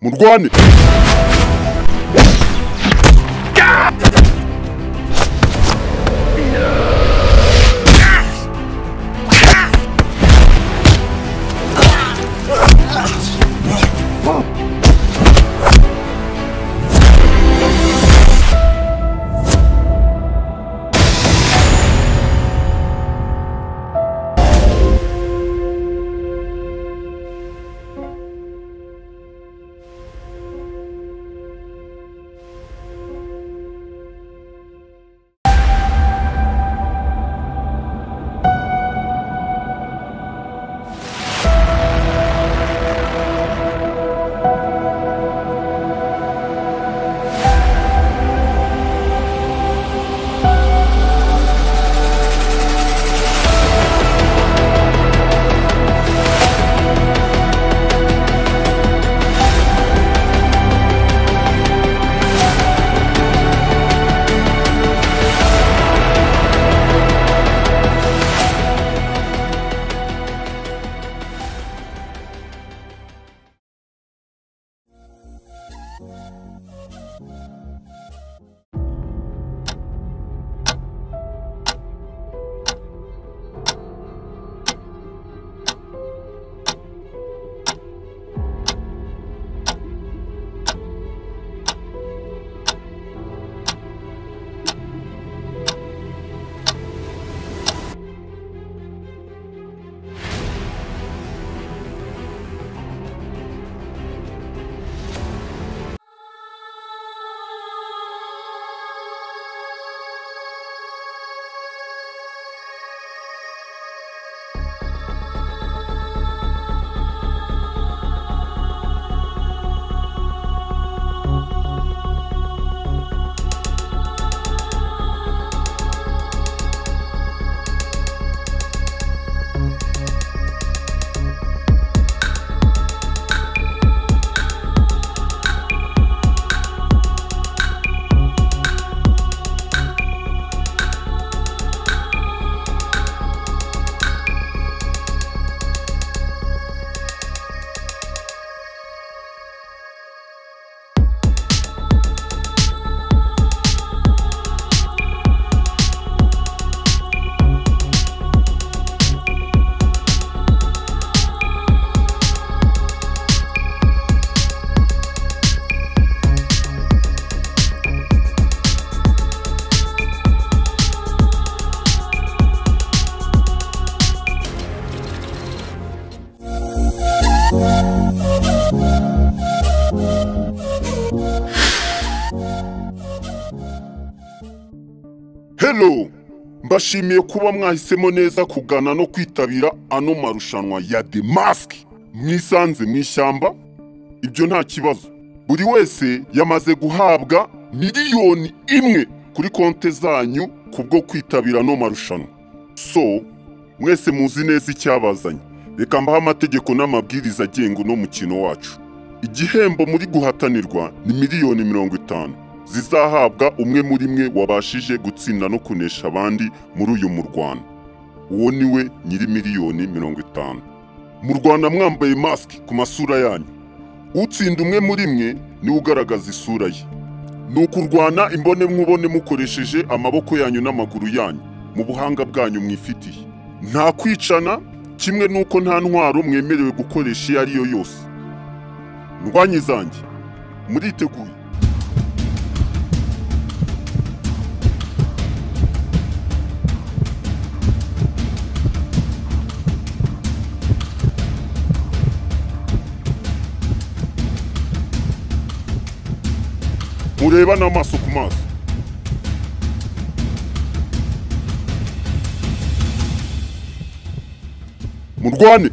murwane hello mbashimiye kuba mwahisemo neza kugana no kwitabira ano marushanwa ya The Mask mwisanze mu ishyamba ibyo nta kibazo buri wese yamaze guhabwa miliyoni imwe kuri konte zanyu kubwo kwitabira ano marushanwa so mwese muzi neza icyabazanye reka mbahe amategeko n'amabwiriza agenga uno mukino wacu igihembo muri guhatanirwa ni miliyoni mirongo itanu zizahabwa umwe muri mwe wabashije gutsinda no kunesha abandi muri uyu murwana uwo ni we nyiri miliyoni mirongo itanu mu rwanda mwambaye masike ku masura yanyu utsinda umwe muri mwe niwe ugaragaza isura ye ni ukurwana imbone mwubone mukoresheje amaboko yanyu n'amaguru yanyu mu buhanga bwanyu mwifitiye nta kwicana kimwe n'uko nta ntwaro mwemerewe gukoresha iyo ari yo yose ndwanyi zanjye muriteguye mureba n'amaso ku maso murwane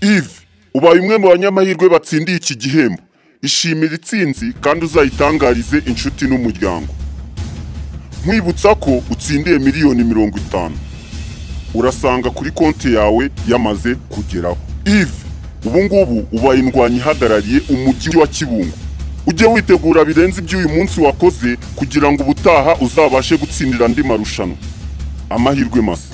Yves ubaye umwe mu banyamahirwe batsindiye iki gihembo ishimira itsinzi kandi uzayitangarize inshuti n'umuryango nkwibutsa ko utsindiye miliyoni mirongo itanu urasanga kuri konti yawe yamaze kugeraho Yves ubu ngubu ubaye indwanyi ihagarariye umujyi wa kibungo ujye witegura birenze iby'uyu munsi wakoze kugira ngo ubutaha uzabashe gutsindira andi marushanwa amahirwe masa